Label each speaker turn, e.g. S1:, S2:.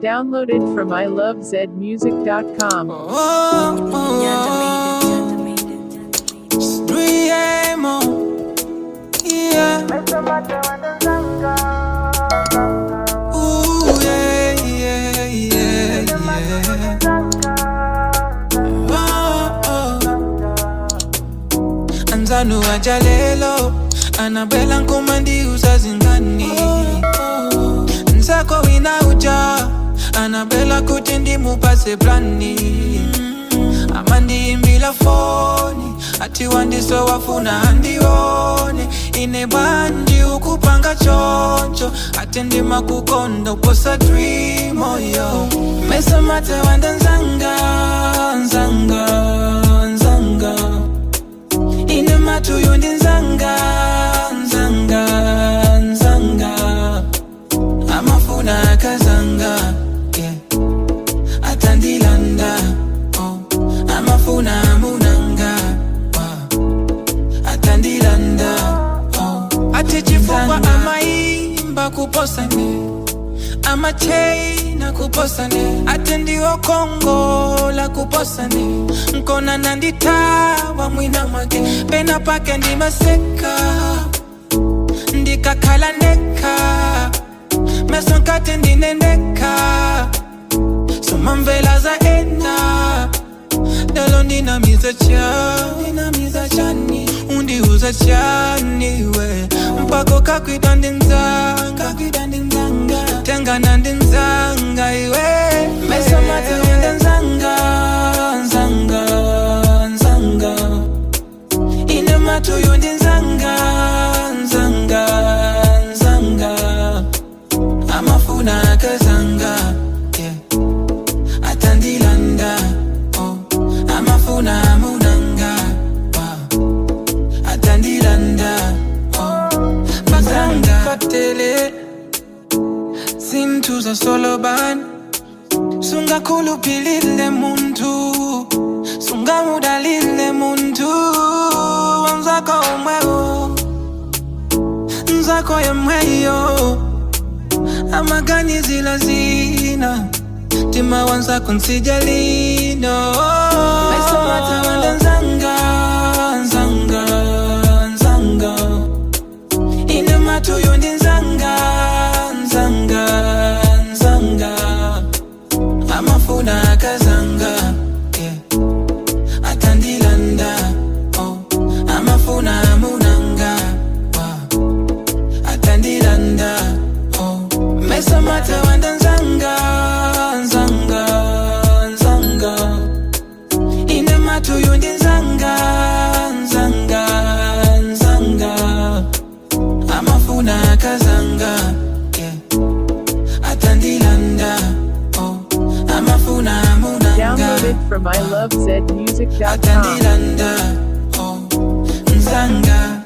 S1: Downloaded from ilovezmusic.com.
S2: Oh, oh, Driemo. Yeah. Ooh, yeah, yeah, yeah, yeah. Oh, oh. Anzano ajalelo anabela nkumandi usazingani nsako wina uja anabela kuti ndimupase plani amandiimbila foni ati wandiso wafuna andione ine bandi ukupanga choncho ati ndima kukonda uposa dreamo yo mesamate wanda nzanga nzanga nzanga ine matuyo ndi nzanga nzanga nzanga amafuna akazanga yeah. atandilanda oh. amafuna amunanga wow. atandilanda oh. ati chifukwa amaimba kuposane amacheina kuposane ati ndiwo kongola kuposane nkona nanditawa mwina mwake pena pake ndimaseka ndikakhala ndeka meso nkati ndinendeka somamvela za ena lelo ndinamiza chani ndinamiza chani undiuza chani we mpako kakwida ndinzanga kakwida ndinzanga tengana ndinzanga iwe meso mate wenda nzanga nzanga nzanga ine matuyo ndinzanga nzanga nzanga amafuna akazanga yeah. atandilanda oh. amafuna amunanga wow. atandilanda oh. bazanga katele zintu zasolobani sungakhulupilile muntu sungamudalile muntu wanzako omwewo nzako yemweyo amaganizila zina tima wanzako nsijalino mesomata wanda nzanga nzanga nzanga ine matuyo ndi nzanga nzanga nzanga amafuna akazanga yeah. atandilanda oh. amafuna amunanga wow. atandilanda oh. mesamata wanda nzanga nzanga nzanga ine matuyo ndi nzanga nzanga nzanga amafuna akazanga yeah. atandilanda oh. amafuna amunanga
S1: Downloaded from ilovezmusic.com.
S2: atandilanda oh. nzanga